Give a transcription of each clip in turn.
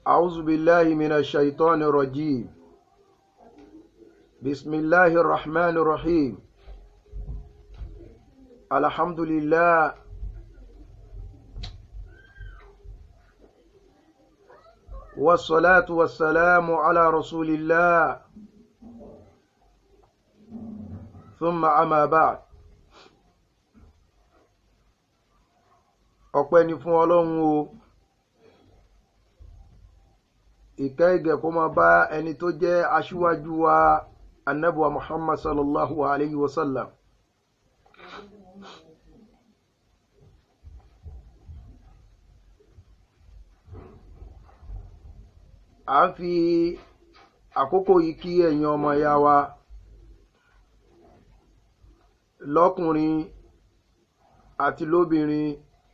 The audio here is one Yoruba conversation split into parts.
أعوذ بالله من الشيطان الرجيم بسم الله الرحمن الرحيم الحمد لله والصلاة والسلام على رسول الله ثم أما بعد ọpẹ́ ni fún ọlọ́run o ìkẹ́ ìgẹ̀ kó máa bá ẹni tó jẹ́ aṣíwájú wa anabuwa muhammad sallallahu alayhi wa sallam a ń fi àkókò yìí kí ẹ̀yin ọmọ ya wa lọ́kùnrin àti lóbìnrin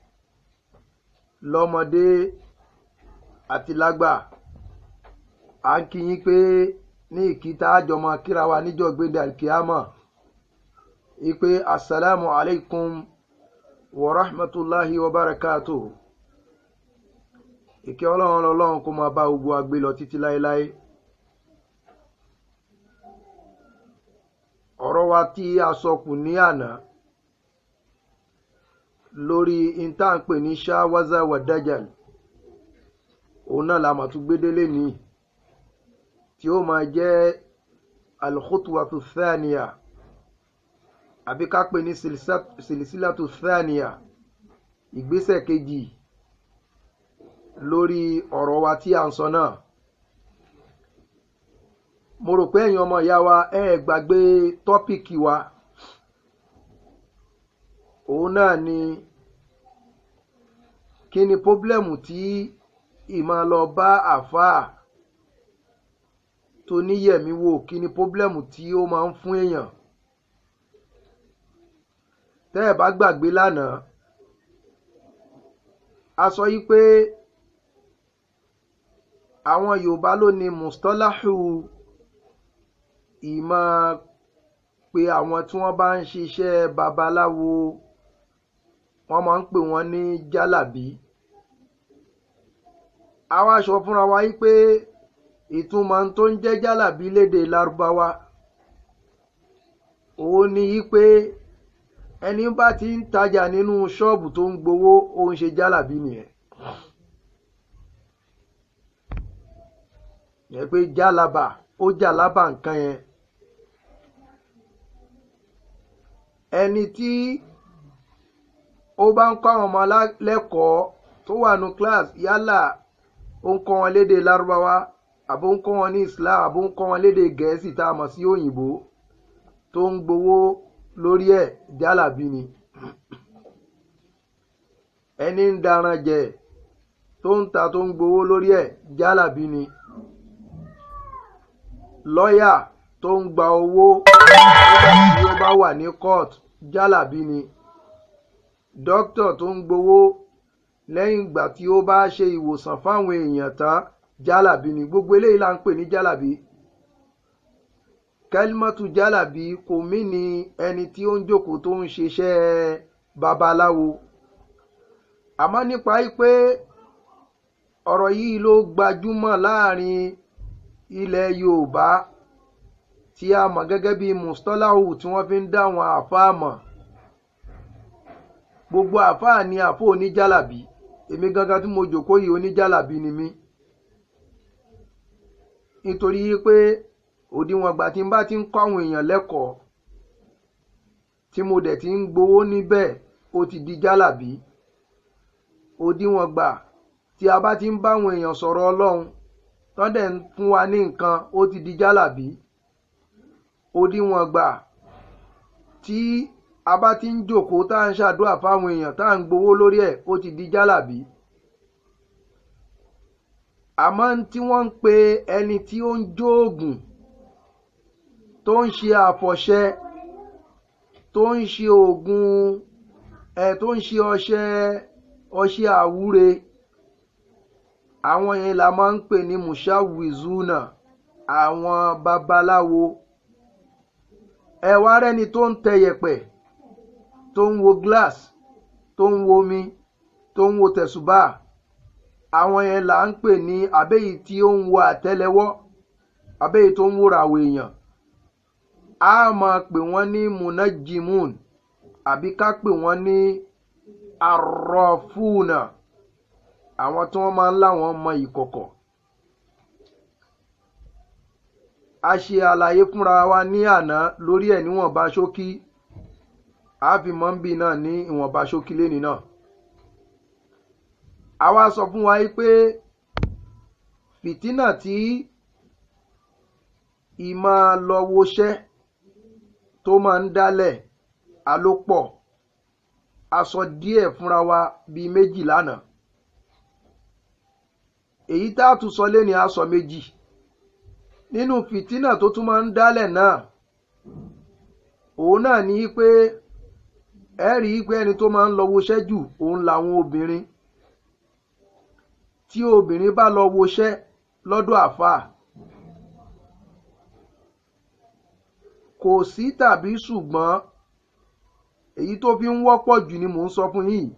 lọ́mọdé àti lágbà à ń kí yín pé ní ìkíta àjọmọ kíra wa níjọ́ gbéde alkiyama ipe asalaamu alaykum wa rahmatulahi wa barakatu ìkẹ́ ọlọ́run ọlọ́run kó máa bá gbogbo agbé lọ títí láéláé ọ̀rọ̀ wa tí a sọ kù ní àná lórí intanpe ní ṣáwáza wà dájàl òun náà la mà tún gbédélé ní tí ó máa jẹ́ alkhutuwatu thaniya àbí ká pè ní silisilatu thaniya ìgbésẹ̀ kejì lórí ọ̀rọ̀ wa tí a ń sọ náà mo rò pé ẹ̀yin ọmọ ìyá wa ẹ gbàgbé tọ́pìkì wa òun náà ni kí ni pọ́blẹ́mù tí ìmọ̀ lọ bá àfáà tó níyẹ̀mí wò kí ni pọ́blẹ́mù tí ó máa ń fún èèyàn tẹ́ ẹ̀ bá gbàgbé lánàá a sọ yí pé àwọn yorùbá ló ní mustalahu ìmọ̀ pé àwọn tí wọ́n bá ń ṣiṣẹ́ babaláwo wọ́n máa ń pè wọ́n ní jálàbí àwa sọ fúnra wa yí pé ìtumọ̀ tó ń jẹ́ jálàbí léde lárúbáwá òun ni yí pé ẹni bá ti ń tajà nínú ṣọ́ọ̀bù tó ń gbowó ó ń ṣe jálàbí nìyẹn yẹ pé jálàbà ó jàlábà nǹkan yẹn ẹni tí ó bá ń kọ́ àwọn ọmọ lẹ́kọ̀ọ́ tó wà ní class yálà ó ń kọ́ wọn léde lárúbáwá àbó ń kọ́ wọn ní islam àbó ń kọ́ wọn léde gẹ̀ẹ́sì tá a mọ̀ sí òyìnbó tó ń gbowó lórí ẹ̀ jálàbí ni ẹni ń daran jẹ tó ń ta tó ń gbowó lórí ẹ̀ jálàbí ni lọ́yà tó ń gba owó nígbà tí ó bá wà ní court jálàbí ni dókítà tó ń gbowó lẹ́yìn ìgbà tí ó bá ṣe ìwòsàn fáwọn èèyàn tán jálàbí ni gbogbo eléyìí là ń pè ní jálàbí kẹlímọ́tù jálàbí kò mí ni ẹni tí ó ń jókòó tó ń ṣiṣẹ́ babaláwo àmọ́ nípa pé ọ̀rọ̀ yìí ló gbajúmọ̀ láàrin ilẹ̀ yorùbá tí a mọ̀ gẹ́gẹ́ bí mustolahu tí wọ́n fi ń dá àwọn àáfàá mọ̀ gbogbo àáfàá ni àfọ oníjàlàbí èmi gangan tí mo jòkó yìí oníjàlàbí ni mí nítorí pé òdiwọ̀n ìgbà tí n bá ti ń kọ́ àwọn èèyàn lẹ́kọ̀ọ́ tí mo dẹ̀ ti ń gbowó níbẹ̀ ó ti di jálàbí òdiwọ̀n ìgbà tí a bá ti ń bá àwọn èèyàn sọ̀rọ̀ ọlọ́run tán dẹ̀ ń fún wa ní nǹkan ó ti di jálàbí òdiwọ̀n ìgbà tí a bá ti ń jòkóó tá à ń ṣàdúrà fáwọn èèyàn tá à ń gbowó lórí ẹ̀ ó ti di jálàbí àmọ́ tí wọ́n ń pe ẹni tí ó ń jóògùn tó ń ṣe àfọ̀ṣẹ tó ń ṣe oògùn ẹ̀ tó ń ṣe ọṣẹ ọṣẹ àwúre àwọn yẹn la máa ń pè ní mushawizuna àwọn babaláwo ẹ wá rẹ́ni tó ń tẹ yẹ̀pẹ̀ tó ń wo glass tó ń wo omi tó ń wo tẹ̀sùbà àwọn yẹn là ń pè ní àbẹ́yìí tí ó ń wo àtẹ́lẹwọ́ àbẹ́yìí tó ń wúra àwọn èèyàn a máa pè wọ́n ní munajimun àbí ká pè wọ́n ní arọ́fúnà àwọn tí wọ́n máa ń láwọn mọ ìkọ̀kọ̀. a ṣe àlàyé fúnra wa ní àná lórí ẹ̀ níwọ̀nba ṣókí a fi mọ́ ń bì náà ní ìwọ̀nba ṣókí léni náà. a wá sọ fún wa pé fìtínà tí ìmọ̀ lọ woṣẹ́ tó máa ń dálẹ̀ alópọ̀ a sọ díẹ̀ fúnra wa bíi méjì lánàá èyí tá a tún sọ léni a sọ méjì nínú fìtínà tó tún máa ń dálẹ̀ náà òun náà ní pé ẹ rí i pé ẹni tó máa ń lọ woṣẹ́ jù òun làwọn obìnrin tí obìnrin bá lọ woṣẹ́ lọ́dọ̀ àfáà kò sí tàbí ṣùgbọ́n èyí tó fi ń wọ́pọ̀ jù ni mò ń sọ fún yìí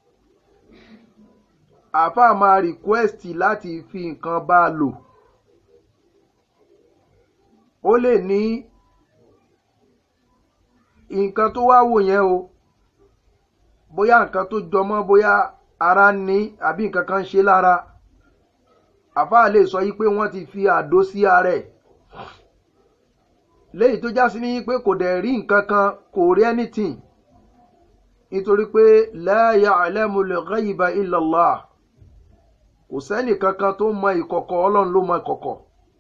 àáfàá máa rìkwẹ́sìtì láti fi nǹkan bá a lò ó lè ní nǹkan tó wá wò yẹn o bóyá nǹkan tó jọmọ́ bóyá ara ní àbí nǹkan kan ń ṣe lára àáfàá lè sọ yí pé wọ́n ti fi àdó sí ara ẹ̀ léyìí tó já sí ní pé kò dẹ̀ rí nǹkan kan kò rí anything nítorí pé la ya'lamul ghayba illa Allah kò sẹ́nì kankan tó mọ ìkọ̀kọ̀ ọlọ́run ló mọ ìkọ̀kọ̀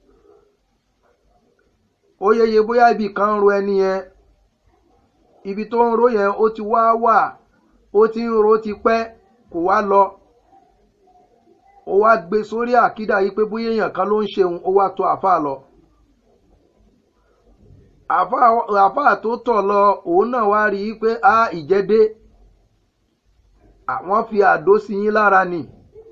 ó yeye bóyá ibì kan ń ro ẹni yẹn ibi tó ń ro yẹn ó ti wá wà ó ti ń ro ti pẹ́ kò wá lọ ó wá gbé sórí àkídà yìí pé bóyá èèyàn kan ló ń ṣeun ó wá tó àáfàá lọ àáfàá tó tọ̀ lọ òun náà wá rí i pé a ìjẹ́dé àwọn fi àdó sí yín lára ni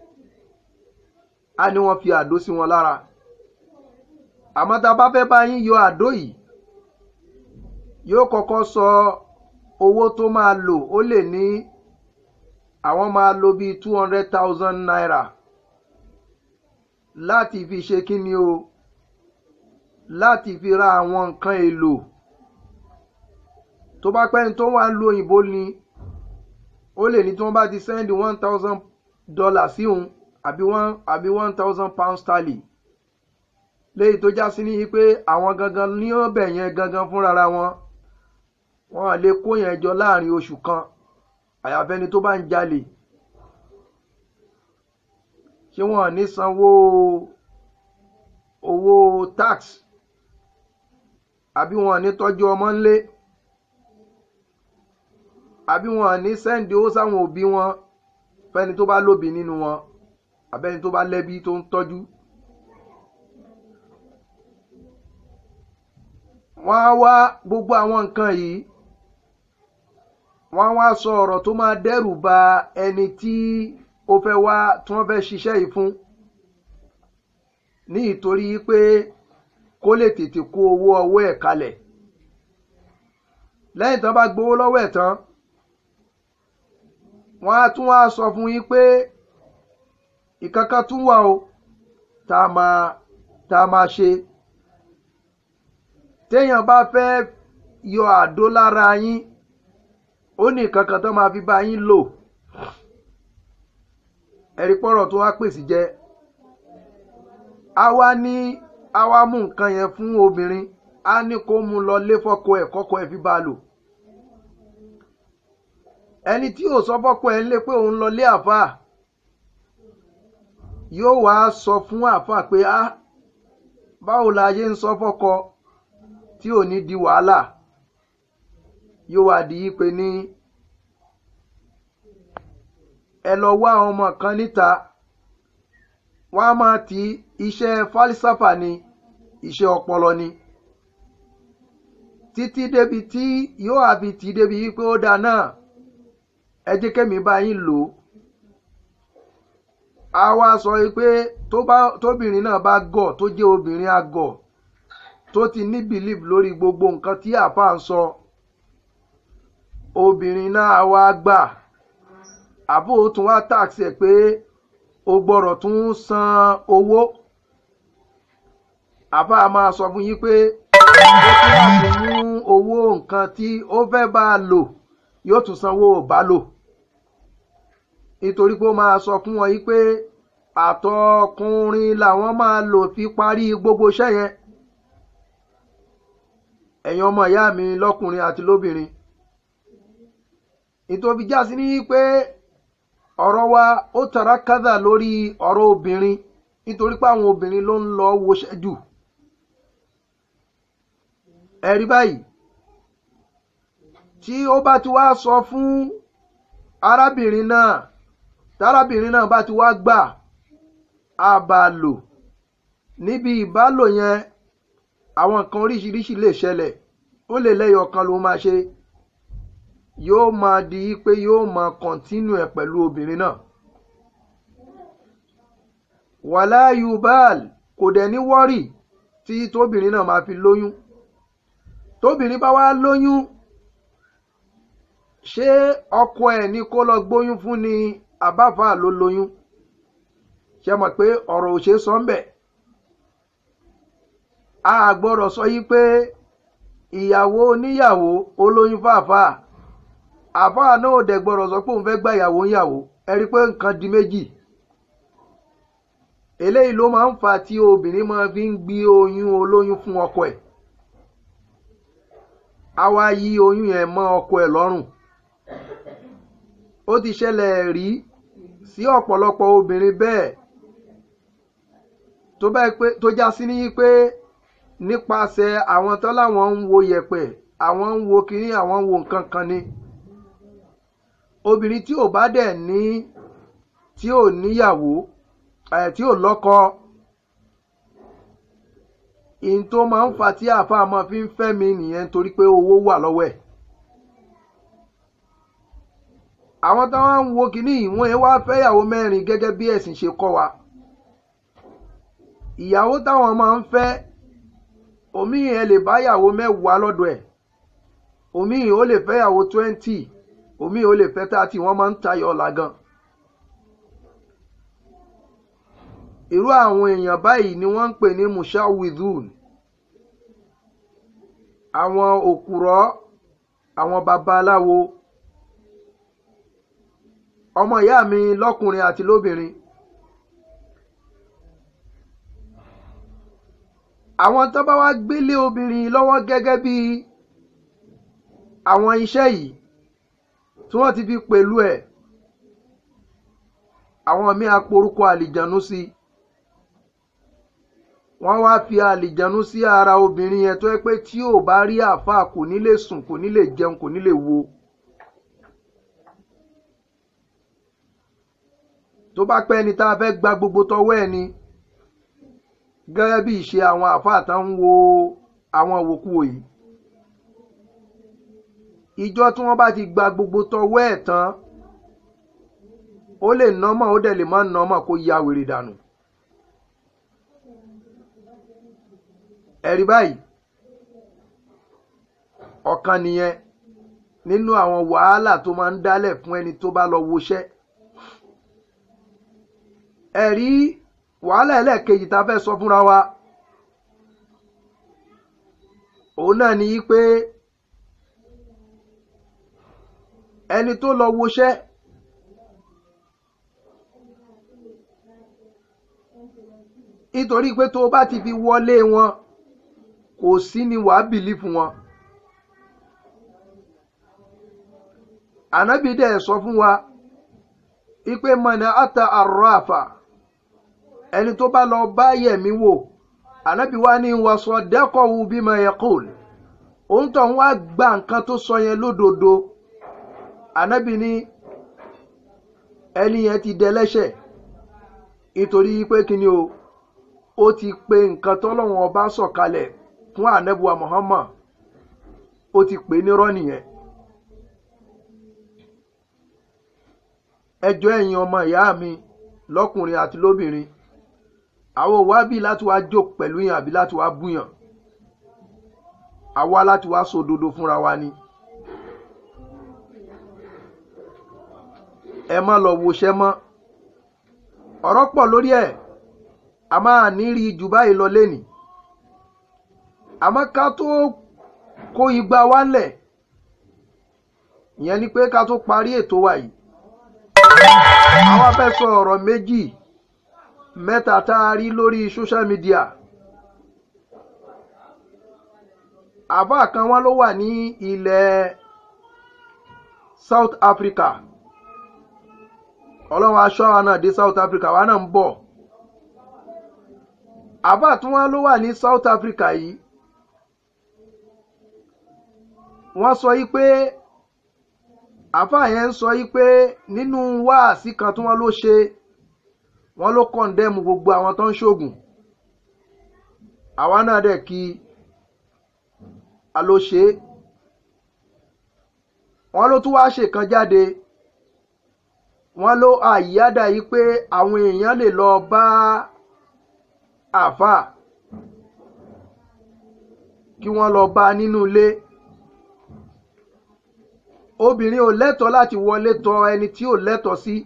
a ní wọ́n fi àdó sí wọn lára àmọ́ tá a bá fẹ́ bá yín yọ àdó yìí yóò kọ́kọ́ sọ owó tó máa lò ó lè ní àwọn máa lo bíi two hundred thousand naira láti fi ṣe kí ni o láti fi ra àwọn nǹkan èlò tó bá pẹ́ni tó wà ń lo òyìnbó ni ó lè ní tí wọ́n bá ti sẹ́ndì one thousand dollar sí òun àbí one àbí one thousand pound sterling léyìí tó já sí ní pé àwọn gangan ní ọbẹ̀ yẹn gangan fúnra wọn wọn lè kó yẹn jọ láàrin oṣù kan àyàfẹ́ni tó bá ń jalè ṣé wọn ní sanwó owó tax àbí wọn ní tọ́jú ọmọ ńlé àbí wọn ní sẹ́ǹdì owó sáwọn òbí wọn fẹ́ni tó bá lóbi nínú wọn àbẹ́ni tó bá lẹ́bí tó ń tọ́jú. wọ́n á wá gbogbo àwọn nǹkan yìí wọ́n á wá sọ ọ̀rọ̀ tó máa dẹ́rù ba ẹni tí ó fẹ́ wá tí wọ́n fẹ́ ṣiṣẹ́ yìí fún ní ìtorí pé kó lè tètè kó owó ọwọ́ ẹ̀ kalẹ̀ lẹ́yìn tán bá gbowó lọ́wọ́ ẹ̀ tán wọ́n á tún wá sọ fún yín pé ìkankan tún wà o tá a máa tá a máa ṣe téèyàn bá fẹ́ yọ àdó lára yín ó ní ìkankan tó máa fi bá yín lò ẹ̀rí pọ̀rọ̀ tó wá pèsè jẹ́ a wá ní a wá mú nǹkan yẹn fún obìnrin a ní kó mú lọ lé fọ́kọ ẹ̀ kọ́kọ ẹ̀ fi bá a lò ẹni tí ò sọ fọ́kọ ẹ̀ ń lé pé òun lọ lé àáfàá yóò wá sọ fún àáfàá pé a báwo la yé ń sọ fọ́kọ tí ò ní di wàhálà yóò wá di yí pé ní ẹ lọ wá àwọn ọmọ kan níta wọn á máa ti iṣẹ́ fálísàfà ni iṣẹ́ ọpọlọ ni títí débi tí yóò àfi tì í débi wípé ó dáa náà ẹ jẹ́ kẹ́mi bá yín lò ó a wá sọ pé tóbìnrin náà bá gọ̀ tó jẹ́ obìnrin àgọ̀ tó ti ní belief lórí gbogbo nǹkan tí àfa ń sọ obìnrin náà wá gbà àbó tún wá tax ẹ̀ pé o gbọ́dọ̀ tún san owó àbá máa sọ fún yín pé ó tún láti mú owó nǹkan tí ó fẹ́ bá a lò yóò tún sanwó bá lò nítorí pé ó máa sọ fún wọn yí pé àtọkùnrin làwọn máa lò fi parí gbogbo iṣẹ́ yẹn ẹ̀yin ọmọ ìyá mi lọ́kùnrin àti lóbìnrin ìtòbí já sí ní pé ọ̀rọ̀ wa ó tara kádà lórí ọ̀rọ̀ obìnrin nítorí pé àwọn obìnrin ló ń lọ woṣẹ́ jù ẹ̀rí báyìí tí ó bá ti wá sọ fún arábìnrin náà tárábìnrin náà bá ti wá gbà á bá a lò níbi ìbálò yẹn àwọn nǹkan oríṣiríṣi lè ṣẹlẹ̀ ó lè lẹ́yọ̀ kan ló máa ṣe yóò máa di pé yóò máa kọ̀ntínú ẹ̀ pẹ̀lú obìnrin náà wàlá yubal kò dẹ̀ ní wọ́rì tí tóbìnrin náà máa fi lóyún tóbìnrin bá wá lóyún ṣé ọkọ ẹ̀ ní kó lọ gbóyún fún ni àbáfà ló lóyún ṣe mọ̀ pé ọ̀rọ̀ ò ṣe sọ ń bẹ̀ a gbọ́dọ̀ sọ yí pé ìyàwó oníyàwó olóyún fàáfàá àfáà náà ò dẹ̀ gbọ́dọ̀ sọ pé òun fẹ́ gba ìyàwó níyàwó ẹ rí i pé nǹkan di méjì eléyìí ló máa ń fa tí obìnrin máa fi ń gbé oyún olóyún fún ọkọ ẹ̀ á wá yí oyún yẹn mọ́ ọkọ ẹ̀ lọ́rùn ó ti ṣẹlẹ̀ rí sí ọ̀pọ̀lọpọ̀ obìnrin bẹ́ẹ̀ tó bá pé tó já sí ní pé nípasẹ̀ àwọn tán láwọn ń wo yẹ̀pẹ̀ àwọn ń wo kínní àwọn ń wo nǹkan kan ni obìnrin tí ò bá dẹ̀ ní tí ò níyàwó ẹ̀ tí ò lọ́kọ ìyìn tó máa ń fa tí àáfàá máa fi ń fẹ́ mi nìyẹn torí pé owó wà lọ́wọ́ ẹ̀ àwọn táwọn ń wo kínní ìwọ̀n yẹn wá fẹ́yàwó mẹ́rin gẹ́gẹ́ bí ẹ̀sìn ṣe kọ́ wa ìyàwó táwọn máa ń fẹ́ omi yẹn lè báyàwó mẹ́wàá lọ́dọ̀ ẹ̀ omi yìí ó lè fẹ́yàwó twenty omi yìí ó lè fẹ́ thirty wọ́n máa ń tayọ ọ̀la gan. irú àwọn èèyàn báyìí ni wọ́n ń pè ní mushawidun àwọn òkùrọ̀ àwọn babaláwo ọmọ ìyá mi lọ́kùnrin àti lóbìnrin àwọn tó bá wá gbélé obìnrin lọ́wọ́ gẹ́gẹ́ bí àwọn iṣẹ́ yìí tí wọ́n ti fi pẹ̀lú ẹ̀ àwọn míì aporúkọ àlìjànú sí wọ́n wá fi àlìjànú sí ara obìnrin yẹn tó yẹ pé tí ò bá rí àáfàá kò ní lè sùn kò ní lè jẹun kò ní lè wo. tó bá pẹ́ ni tá a fẹ́ gba gbogbo tọwọ́ ẹ̀ ni gẹ́gẹ́ bí ìṣe àwọn àáfàá tán ń wo àwọn òwòkuwò yìí ìjọ tí wọ́n bá ti gba gbogbo tọwọ́ ẹ̀ tán ó lè nọ́mọ̀ ó dẹ̀ lè má nọ́mọ̀ kó ya wèrè dànù ẹ̀rí báyìí ọ̀kan nìyẹn nínú àwọn wàhálà tó máa ń dálẹ̀ fún ẹni tó bá lọ woṣẹ́ ẹ̀rí wàhálà ẹlẹ́ẹ̀kejì tá a fẹ́ sọ fúnra wa òun náà ni pé ẹni tó lọ woṣẹ́ nítorí pé tó o bá ti fi wọlé wọn kò sí ni wàá bìlí fún wọn. ànábì dẹ̀ sọ fún wa ipe mọ̀nà ata arrafa ẹni tó bá lọ bá yẹ̀mí wò ànábì wa ní wàsọ dẹ́kọ̀wù bímọ yaqul òun tó ń wá gba nǹkan tó sọ yẹn lódodo ànábì ní ẹni yẹn ti dẹlẹ́ṣẹ̀ nítorí pé kí ni o ó ti pe nǹkan tọ́lọ́wọ́n ọba sọ̀kalẹ̀ fún ànábùwà Muhammad ó ti pè é nírọ́ nìyẹn. ẹjọ́ ẹ̀yin ọmọ ìyá mi lọ́kùnrin àti lóbìnrin àwọn òwá bí láti wá jò pẹ̀lú yàn àbí láti wá búyàn àwa láti wá sòdodo fúnra wa ni. ẹ má lọ woṣẹ́ mọ́ ọ̀rọ̀ pọ̀ lórí ẹ̀ a máa ní rí jù báyìí lọ lénìí àmọ́ ká tó kó igba wálẹ̀ ìyẹn ni pé ká tó parí ètò wa yìí àwọn fẹ́ sọ ọ̀rọ̀ méjì mẹ́ta tá a rí lórí social media àbá kan wọn ló wà ní ilẹ̀ South Africa ọlọ́run aṣọ àwọn náà dé South Africa wa náà ń bọ̀ àbá tí wọ́n ló wà ní South Africa yìí wọ́n sọ yí pé àfáà yẹn ń sọ yí pé nínú wáàsí kan tí wọ́n ló ṣe wọ́n ló kọ̀ǹdẹ́mù gbogbo àwọn tó ń ṣoògùn àwa náà dẹ̀ kí a ló ṣe é wọ́n ló tún wáá ṣèkan jáde wọ́n ló àyíádà yìí pé àwọn èèyàn lè lọ bá àfáà kí wọ́n lọ bá nínú ilé obìnrin ò lẹ́tọ̀ọ́ láti wọlé tọ ẹni tí ò lẹ́tọ̀ọ́ sí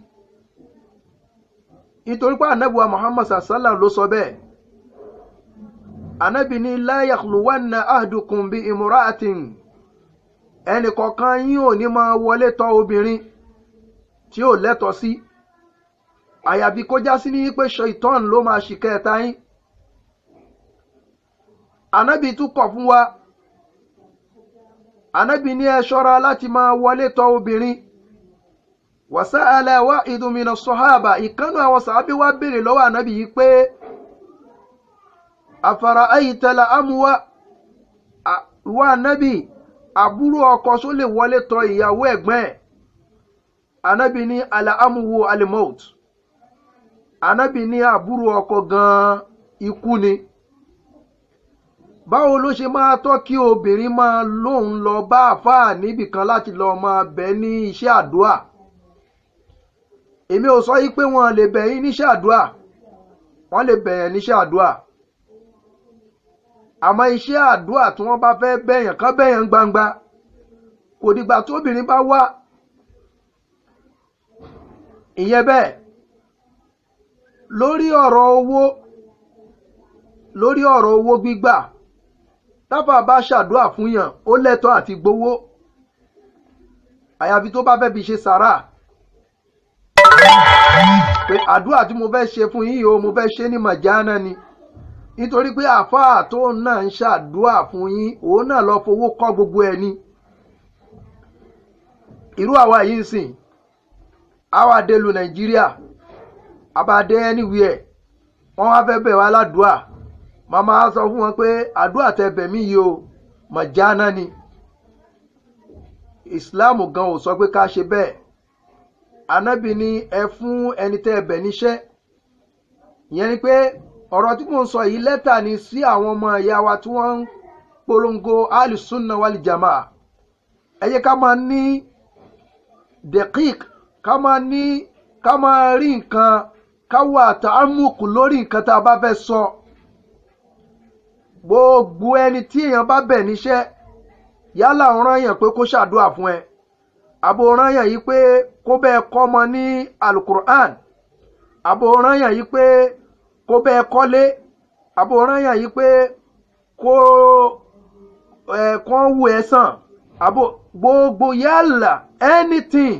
nítorí pé anabiwa muhammad sallam ló sọ bẹ́ẹ̀ anabi ní la yakhluwanna ahdukum bi imra'atin ẹnì kọ̀ọ̀kan yín ò ní máa wọlé tọ obìnrin tí ò lẹ́tọ̀ọ́ sí àyàfi kó já sí ní pé ṣaitan ló máa ṣìkẹ́ ẹ̀ta yín anabi tún kọ̀ fún wa anabi ní ẹ ṣọ́ra láti máa wọlé tọ obìnrin wàsáàlà wa ìdùnmínà sọhábà ìkànnù àwọn sàábí wa béèrè lọ́wọ́ anabi yìí pé àfàrà ayìtẹlẹ amúwa wa anabi àbúrò ọkọ só lè wọlé tọ ìyàwó ẹ̀gbọ́n ẹ̀ anabi ní alẹ amúwo alimot anabi ní àbúrò ọkọ gan ikú ni báwo ló ṣe máa tọ́ kí obìnrin máa lóun lọ bá àfáà níbìkan láti lọ máa bẹ̀ ní iṣẹ́ àdúà èmi ò sọ yí pé wọ́n lè bẹ̀ yín níṣẹ́ àdúà wọ́n lè bẹ̀ yẹn níṣẹ́ àdúà àmọ́ iṣẹ́ àdúà tí wọ́n bá fẹ́ bẹ̀yàn kán bẹ̀yàn gbangba kò dìgbà tóbìnrin bá wá ìyẹn bẹ́ẹ̀ lórí ọ̀rọ̀ owó lórí ọ̀rọ̀ owó gbígbà táfà bá ṣàdúà fún yàn ó lẹ́tọ̀ọ́ àti gbowó àyàfi tó bá fẹ́ fi ṣe sàrà pé àdúà tí mo fẹ́ ṣe fún yín o mo fẹ́ ṣe ní màjánà ni nítorí pé àfáà tó náà ń ṣàdúà fún yín òun náà lọ fowó kọ́ gbogbo ẹ̀ ni irú àwa yìí ń sìn àwa dé lu nàìjíríà àbádé anywhere wọ́n wá fẹ́ bẹ̀ wá ládùúà màmá sọ fún wọn pé àdúrà tẹ bẹ̀mí yìí o mọ̀jánà ni ìsìláàmù gan ò sọ pé ká ṣe bẹ́ẹ̀ anábì ni ẹ fún ẹni tẹ́ ẹ bẹ̀ níṣẹ́ ìyẹn ni pé ọ̀rọ̀ tí mò ń sọ yìí lẹ́tà ni sí àwọn ọmọ ìyá wa tí wọ́n ń polongo alisunna wal jamaa ẹ jẹ́ ká máa ní dekik ká máa ní ká máa rí nǹkan ká wà tààmùkù lórí nǹkan tá a bá fẹ́ sọ. So gbogbo ẹni tí èèyàn bá bẹ̀ níṣẹ́ yálà ọ̀ràn yàn pé kó ṣàdúrà fún ẹ àbò ọ̀ràn yàn yìí pé kó bẹ́ẹ̀ kọ́ ọmọ ní alukur'an àbò ọ̀ràn yàn yìí pé kó bẹ́ẹ̀ kọ́lé àbò ọ̀ràn yàn yìí pé kó ẹ̀ kán wù ẹ́ sàn àbò gbogbo yálà anything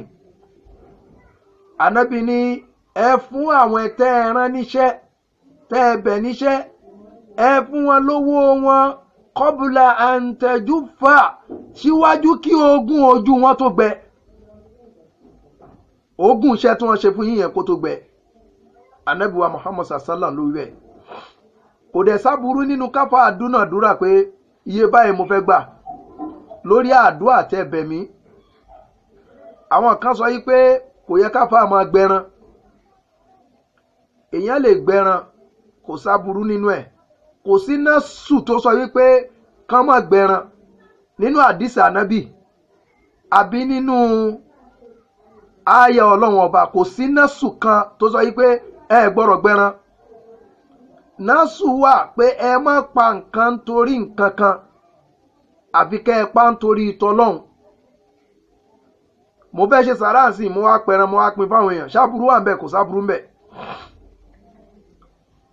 ànábì ní ẹ fún àwọn ẹ̀tẹ́ ẹran níṣẹ́ tẹ́ ẹ bẹ̀ níṣẹ́ ẹ fún wọn lówó wọn kọbùlà àǹtẹ̀júfà síwájú kí ogún ojú wọn tó gbẹ ogún iṣẹ́ tí wọ́n ṣe fún yíyẹn kó tó gbẹ anabiwa muhammad sallam ló wẹ̀ kò dẹ̀ sábúrú nínú káfá àdúnàdúrà pé iye báyìí mo fẹ́ gbà lórí àdúrà tẹ bẹ̀mí àwọn kan sọ yí pé kò yẹ káfá máa gbẹran èèyàn lè gbẹran kò sábúrú nínú ẹ̀ kò sí násù tó sọ wípé kán má gbẹran nínú àdìsí ànábì àbí nínú ààyè ọlọ́run ọba kò sí násù kan tó sọ wípé ẹ gbọ́dọ̀ gbẹran násù wà pé ẹ má pa nǹkan nítorí nǹkan kan àfi kẹ́ ẹ pa nítorí ìtọ́lọ́hún mo fẹ́ ṣe sàráàsì mo wá pẹran mo wá pin fáwọn èèyàn ṣáàbùrú wà ń bẹ kò sábùrú ń bẹ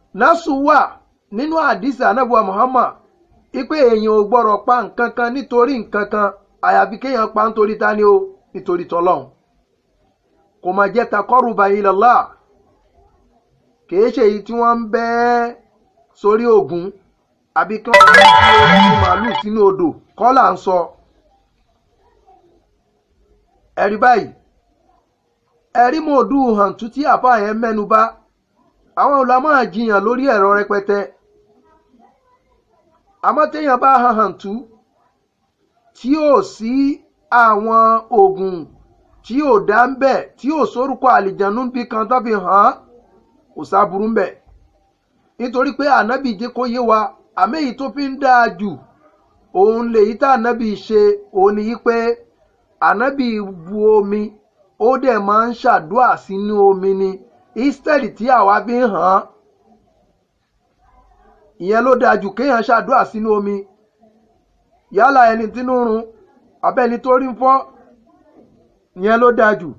násù wà nínú àdìsí anábùwà muhammad ipe èèyàn ò gbọ́dọ̀ pa nǹkan kan nítorí nǹkan kan àyàfi kéèyàn pa nítorí tani o nítorí tọlọ́hun kò máa jẹ́ takọ́rùbà ilallah kìí ṣe èyí tí wọ́n ń bẹ́ sórí ògún àbí kí wọ́n fi ojú màálù sínú odò kọ́ là ń sọ ẹ̀rí báyìí ẹ̀rí mòdù hàǹtú tí àfa yẹn mẹ́nu bà àwọn olùdámọ̀ jiyàn lórí ẹ̀rọ rẹpẹtẹ àmọ́ téèyàn bá hàn hàǹtú tí ò sí àwọn oògùn tí ò dá ń bẹ̀ tí ò sórúkọ àlìjànú bí kan tó fi hàn án kò sáburú ń bẹ̀ nítorí pé ànábì jẹ́ kó yé wa àmì èyí tó fi ń dáa jù òun lèyí tá ànábì ṣe òun ni yí pé ànábì bu omi ó dẹ̀ máa ń ṣàdúà sínú omi ni instead tí àwa fi ń hàn án ìyẹn ló dáa jù kéèyàn ṣàdúà sínú omi yálà ẹni tínú run abẹ́ni tó rí ń fọ́ ìyẹn ló dáa jù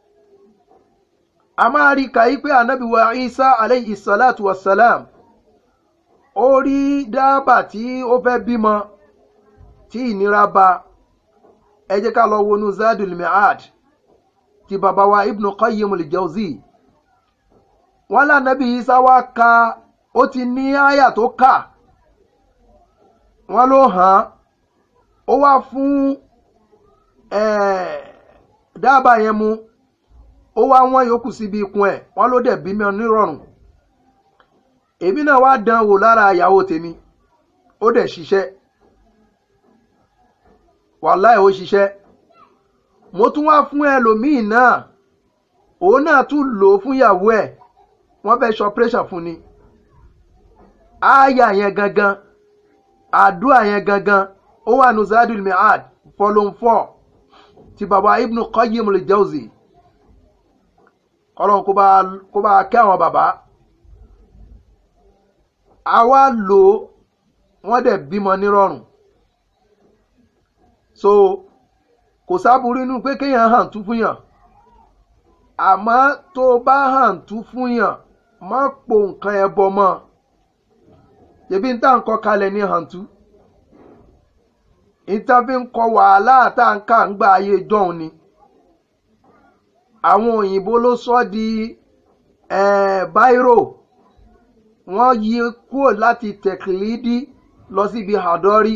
a máa rí kàyí pé ànábì wa isa aleyhi salatu wa salam ó rí dábà tí ó fẹ́ bímọ tí ìnira bá ẹ jẹ́ ká lọ wọnú zadul mi'ad ti bàbá wa ibnu qayyim al-jawzi wọn lànàbì isa wá ka ó ti ní àyà tó kà wọn ló hàn án ó wá fún dábàá yẹn mu ó wá wọn yòókù síbi ikùn ẹ̀ wọn ló dẹ̀ bí mi nírọ̀rùn èmi náà wá dán wò lára ìyàwó tèmi ó dẹ̀ ṣiṣẹ́ wàláì ó ṣiṣẹ́ mo tún wá fún ẹlòmíì náà òun náà tún lò ó fún ìyàwó ẹ̀ wọ́n fẹ́ ṣe operation fún ni ááyà yẹn gangan àdúrà yẹn gangan ó wà ní zadul mi'ad volume four ti bàbá ibnu qayyim al-jawzi ọlọ́run kó bá kó bá kẹ́ àwọn bàbá àwa lò ó wọ́n dẹ̀ bímọ nírọ̀rùn so kò sábúrú inú pé kéèyàn hàn tú fún yàn àmọ́ tó bá hàn tú fún yàn má po nǹkan ẹ bọ mọ́ ṣebí n tá n kọ kalẹ̀ ní hàn tú ìta fi ń kọ wàhálà tá n kà ń gba ayé jọ̀hún ni àwọn òyìnbó ló sọ di báírò wọ́n yí kúrò láti tẹ̀kìlídì lọ síbi àdọ́rí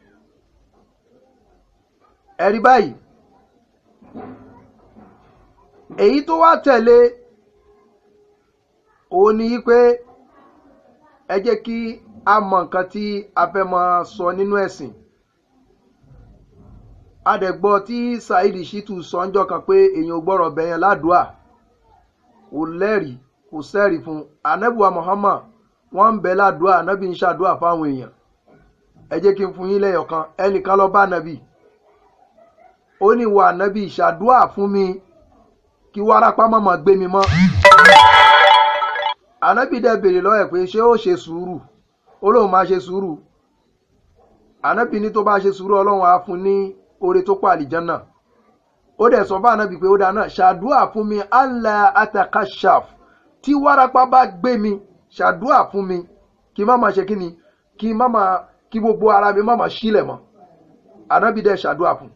ẹ̀rí báyìí èyí tó wá tẹ̀lé òun ni pé ẹ jẹ́ kí a mọ nǹkan tí a fẹ́ máa sọ nínú ẹ̀sìn adẹ̀gbọ́ tí saheed shitu sọ ńjọ́ kan pé èèyàn ò gbọ́rọ̀ bẹ̀yẹn ládùúà kò lẹ́rìí kò sẹ́rìí fún anabiwa muhammad wọ́n ń bẹ ládùúà anabi ń ṣàdúà fáwọn èèyàn ẹ jẹ́ kí n fún yín lẹ́yọ̀kan ẹnìkan lọ bá anabi ó ní ìwà anabi ṣàdúà fún mi kí wárápá mọ̀mọ́ gbé mi mọ́ anabi dẹ̀ béèrè lọ́wọ́ ẹ̀ pé ṣé ó ṣe sùúrù ó lóun máa ṣe sùúrù anabi ní tó bá ṣe sùúrù ọlọ́run á fún ní oore tó pa àlìjánà ó dẹ̀ sọ fún anabi pé ó dáná ṣàdúà fún mi allah atakashaf tí wárápá bá gbé mi ṣàdúà fún mi kí má máa ṣe kí ni kí má máa kí gbogbo ara mi má máa sílẹ̀ mọ́ anabi dẹ̀ ṣàdúà fún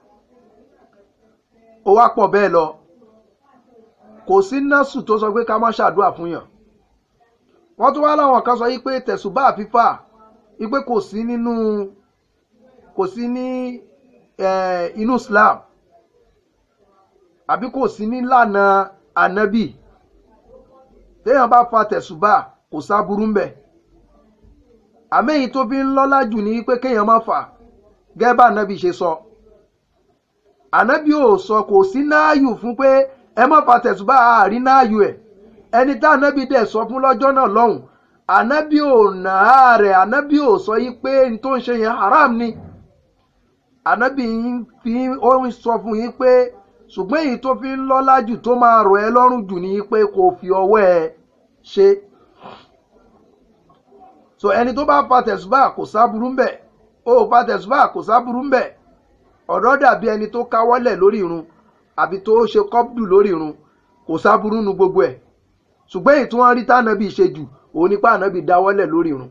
ó wá pọ̀ bẹ́ẹ̀ lọ kò sí násù tó sọ pé ká má ṣàdúà fún yàn wọ́n tún wá láwọn kan sọ yí pé tẹ̀sùbá fífà yí pé kò sí nínú kò sí ní inú Islam àbí kò sí nílànà ànábì téèyàn bá fa tẹ̀sùbá kò sáburú mbẹ̀ àmẹ́yìn tó fi ń lọ́lá jù ní pé kéèyàn má fà gẹ́gẹ́ bá ànábì ṣe sọ ànábì ò sọ kò sí náàyù fún pé ẹ má fa tẹ̀sùbá àárín náàyù ẹ̀ ẹni tá ànábì dẹ̀ sọ fún lọ́jọ́ náà lọ́hùn ànábì ò nàá rẹ̀ ànábì ò sọ yí pé n tó ń ṣe yẹn haram ni ànábì fi ó ń sọ fún yín pé ṣùgbọ́n èyí tó fi ń lọ́lá jù tó máa rọ̀ ẹ́ lọ́rùn jù ní pé kò fi ọwọ́ ẹ ṣe so ẹni tó bá fa tẹ̀sùbá kò sáburú ńbẹ̀ ó fa tẹ̀sùbá kò sáburú ńbẹ̀ ọ̀dọ́ dàbí ẹni tó káwọ́lẹ̀ lórí irun àbí tó ṣe kọ́pdù lórí irun kò sáburú nu gbogbo ẹ̀ ṣùgbọ́n èyí tí wọ́n rí tànàbí ṣe jù òun nípa ànábì dáwọ́lẹ̀ lórí irun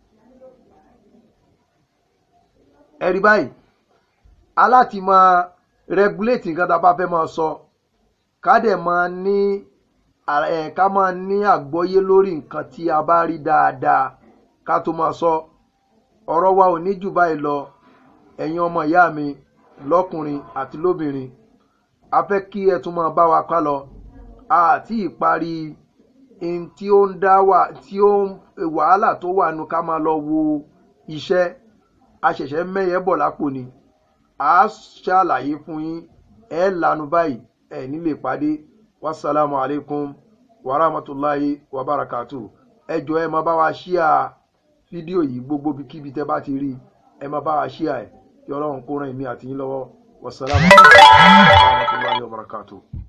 ẹ̀rí báyìí aláti máa regulate nǹkan tá a bá fẹ́ máa sọ ká dẹ̀ máa ní ẹ̀ ká máa ní àgbọ́yé lórí nǹkan tí a bá rí dáadáa ká tó máa sọ ọ̀rọ̀ wa ò ní jù báyìí lọ ẹ̀yin ọmọ ìyá mi lọ́kùnrin àti lóbìnrin a fẹ́ kí ẹ tún máa bá wa ká lọ àti ìparí in tí ó ń dá wà tí ó ń wàhálà tó wà nù ká máa lọ wo iṣẹ́ a ṣẹ̀ṣẹ̀ mẹ́yẹ bọ̀ lápò ni a ṣàlàyé fún yín ẹ lanu báyìí ẹ nílé pàdé wasalaamu alaykum wa rahmatulahi wa barakatu ẹ jọ ẹ máa bá wa ṣíà fídíò yìí gbogbo kíbi tẹ bá ti rí ẹ máa bá wa ṣíà ẹ kí ọlọ́run kó ràn mí àti yín lọ́wọ́ wasalaamu alaykum wa rahmatulahi wa barakatu.